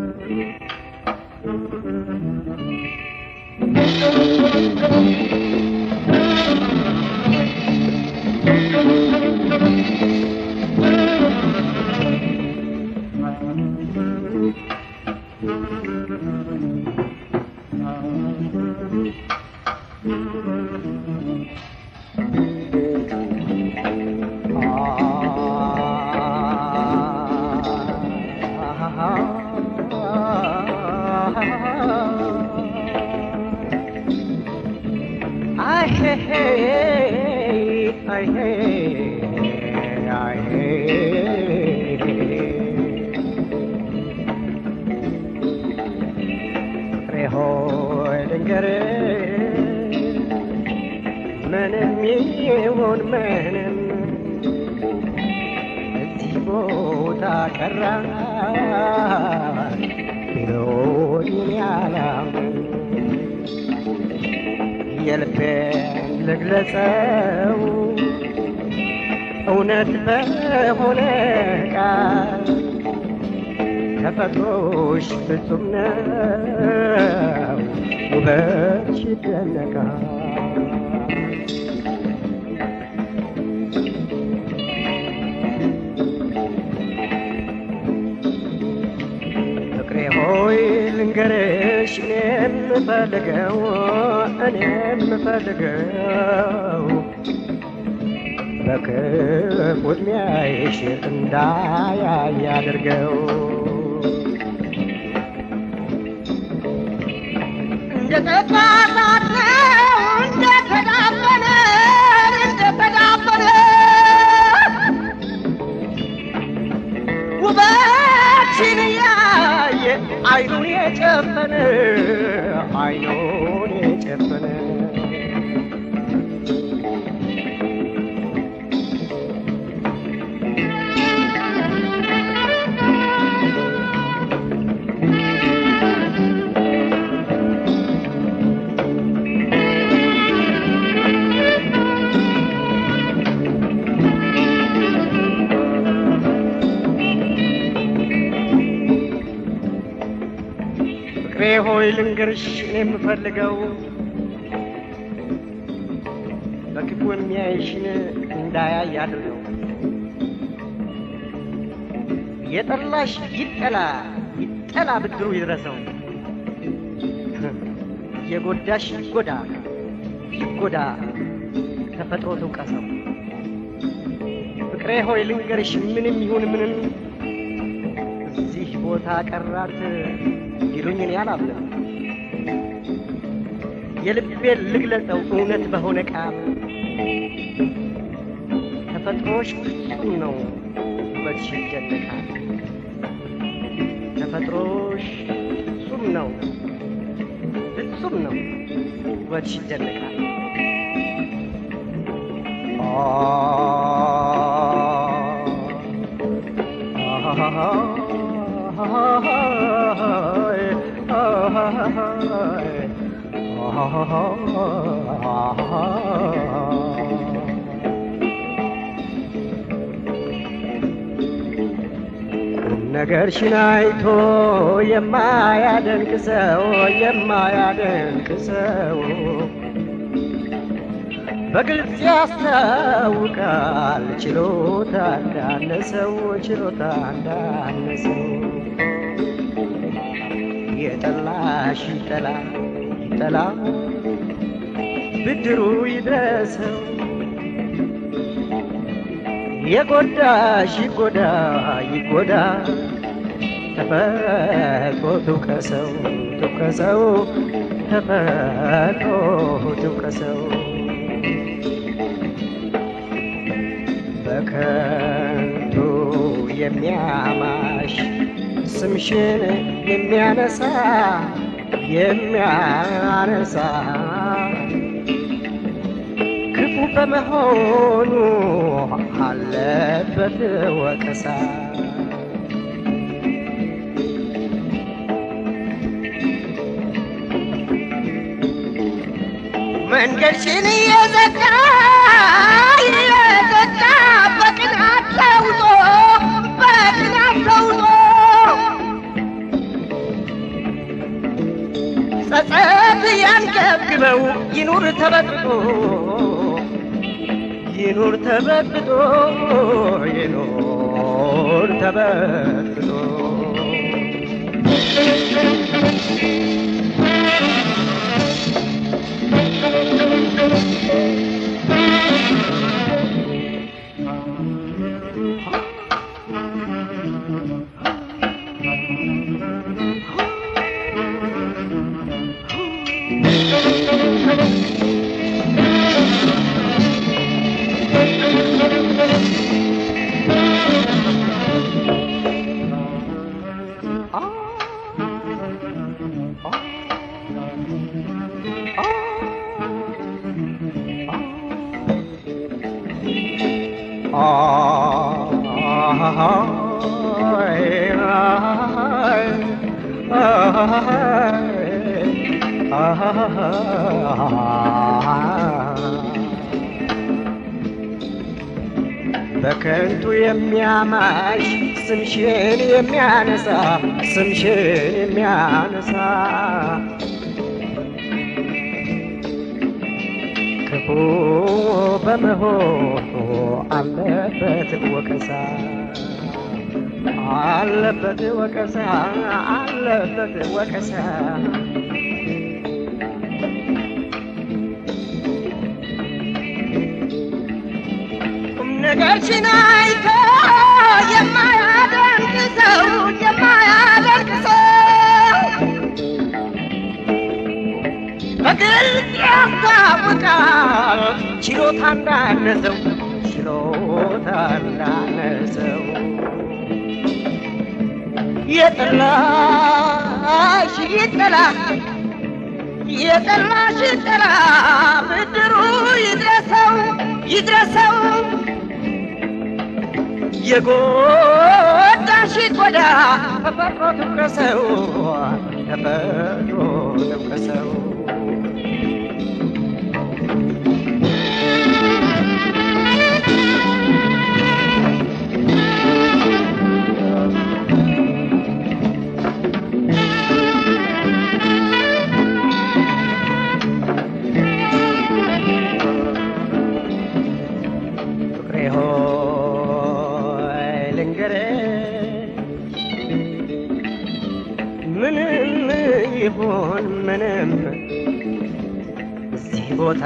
አይ ሄ ሄ አይ ሄ አይ ሄ ፍቅሬ ሆይ ልንገርህ ምንም ይሁን ምንም እዚህ ቦታ ቀራ ቢሆን ያላምን የልቤን ልግለጸው እውነት በሆነ ቃል ተፈጥሮሽ ፍጹም ነው ውበትሽ ይደነቃል ፍቅሬ ሆይ ልንገርሽ እኔ የምፈልገው እኔ የምፈልገው በክፉ ዕድሜሽ እንዳያይ አድርገው እንደ ጠፋት ነው እንደ ተዳፈነ እንደ ተዳፈነ ውበትሽን ያየ አይኑን የጨፈነ አይኑን የጨፈነ ፍቅሬ ሆይ ልንገርሽ እኔ የምፈልገው በክፉ የሚያይሽን እንዳያይ አድርገው። የጠላሽ ይጠላ ይጠላ ብድሩ ይድረሰው። የጎዳሽ ይጎዳ ይጎዳ ተፈጥሮ ትውቀሰው። ፍቅሬ ሆይ ልንገርሽ ምንም ይሁን ምንም እዚህ ቦታ ቀራት ይሉኝ እኔ አላምንም። የልቤን ልግለጸው እውነት በሆነ ቃል ተፈጥሮሽ ፍጹም ነው ውበትሽ ይደነቃል። ተፈጥሮሽ ፍጹም ነው ፍጹም ነው ውበትሽ ይደነቃል። ነገርሽን አይቶ የማያደንቅ ሰው የማያደንቅ ሰው በግልጽ ያስታውቃል ችሎታ እንዳነሰው ችሎታ እንዳነሰው የጠላሽ ይጠላ ይጠላ ብድሩ ይድረሰው የጎዳሽ ይጎዳ ይጎዳ ተፈጥሮ ትውቀሰው ትውቀሰው ተፈጥሮ ትውቀሰው በከንቱ የሚያማሽ ስምሽን የሚያነሳ የሚያነሳ ክፉ በመሆኑ አለበት ወቀሳ። መንገድሽን እየዘጋ እየዘጋ በቅናት ተውጦ በቅናት ተውጦ ይኑር ተበጥብጦ ይኑር ተበጥብጦ ይኑር ተበጥብጦ በከንቱ የሚያማሽ ስምሽን የሚያነሳ ስምሽን የሚያነሳ ክፉ በመሆኑ አለበት ወቀሳ አለበት ወቀሳ አለበት ወቀሳ ቁም ነገርሽን አይቶ የማያደንቅ ሰው የማያደንቅ ሰው በግልጽ ያስታውቃል ችሎታ እንዳነሰው ችሎታ እንዳነሰው የጠላሽ ይጠላ የጠላሽ ይጠላ ብድሩ ይድረሰው ይድረሰው የጎዳሽ ጎዳ ተፈጥሮ ትውቀሰው ተፈጥሮ ትውቀሰው ፍቅሬ ሆይ ልንገርሽ ምንም ይሁን ምንም እዚህ ቦታ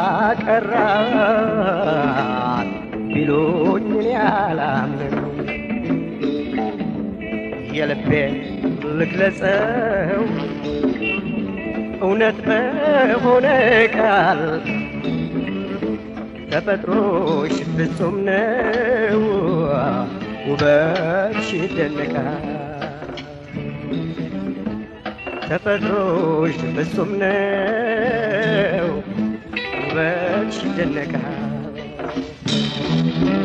ቀራት ቢሉኝ እኔ አላምንም የልቤን ልግለጸው እውነት በሆነ ቃል ተፈጥሮሽ ፍጹም ነው ውበትሽ ይደነቃል ተፈጥሮሽ ፍጹም ነው ውበትሽ ይደነቃል